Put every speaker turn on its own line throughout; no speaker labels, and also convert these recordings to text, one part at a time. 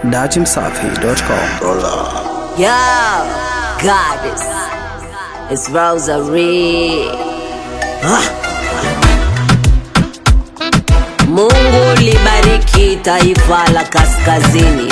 datimsafi.com.
Yo, goddess, it's Rosary. Ah. Mungu libariki taifa la kaskazini.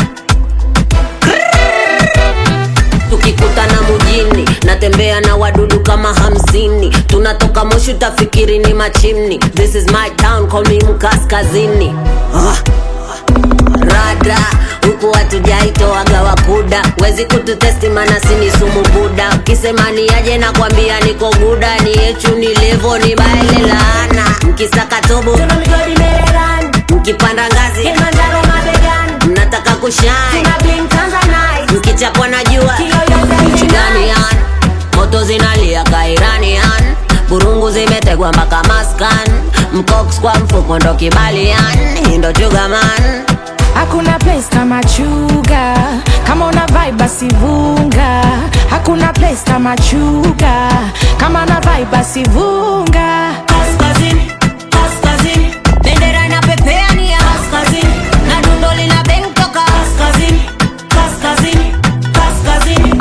tukikutana mujini natembea na wadudu kama hamsini tunatoka moshi utafikiri ni machimni this is my town call me mkaskazini ah. rada huku hatujaitoaga wakuda wezi kututesti mana sini sumu buda ukisema ni aje na kwambia niko guda ni yechu ni levo ni baele laana mkisaka tobo
Tuna migodi Maryland,
mkipanda ngazi
Kilimanjaro mabegani,
mnataka kushine
tuna bling Tanzanite,
mkichapwa na jua
kiyoyote
nchi gani yan moto zinalia kairanian burungu zimetegwa mpaka maskan mcox kwa mfuko ndo kibali yan hii ndo chugaman
hakuna place kama chuga kama una vibe basi vunga hakuna place kama chuga kama una vibe basi vunga
kaskazini, kaskazini,
bendera inapepea ni ya
kaskazini,
na dundo lina beng toka
kaskazini, kaskazini, kaskazini,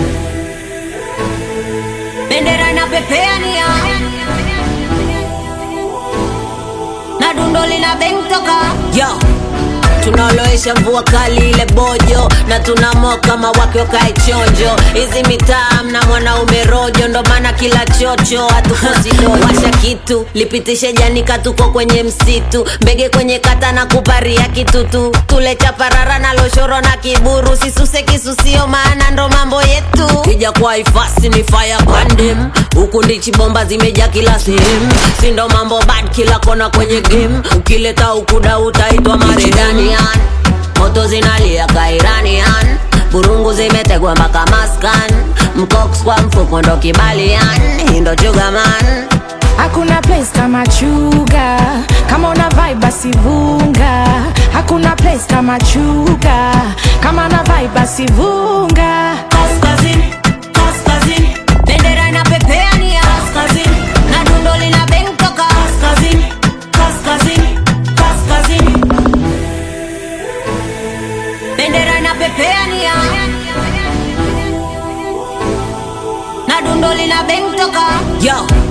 bendera inapepea ni ya na dundo lina beng toka yo tunaoloesha mvua kali ile bojo na tunamoa kama wake wakae chonjo hizi mitaa mna mwanaume rojo ndo maana kila chocho hatukosi dojo washa kitu lipitishe janika tuko kwenye msitu mbege kwenye kata na kuparia kitutu tule chaparara na loshoro na kiburu sisuse kisusio maana ndo mambo yetu kija kwa ifasi ni fire pandem huku ndichi bomba zimeja kila sehemu sindo mambo bad kila kona kwenye game ukileta ukuda utaitwa maredanian moto zinalia kairanian burungu zimetegwa mpaka maskan mcox kwa mfuko ndo kibalian hii ndo chugaman
hakuna place kama chuga kama una vibe basi vunga hakuna place kama chuga kama una vibe basi vunga
kaskazini, kaskazini,
bendera inapepea ni ya
kaskazini,
na dundo lina beng toka
kaskazini, kaskazini, kaskazini,
bendera inapepea ni ya na dundo lina beng toka yo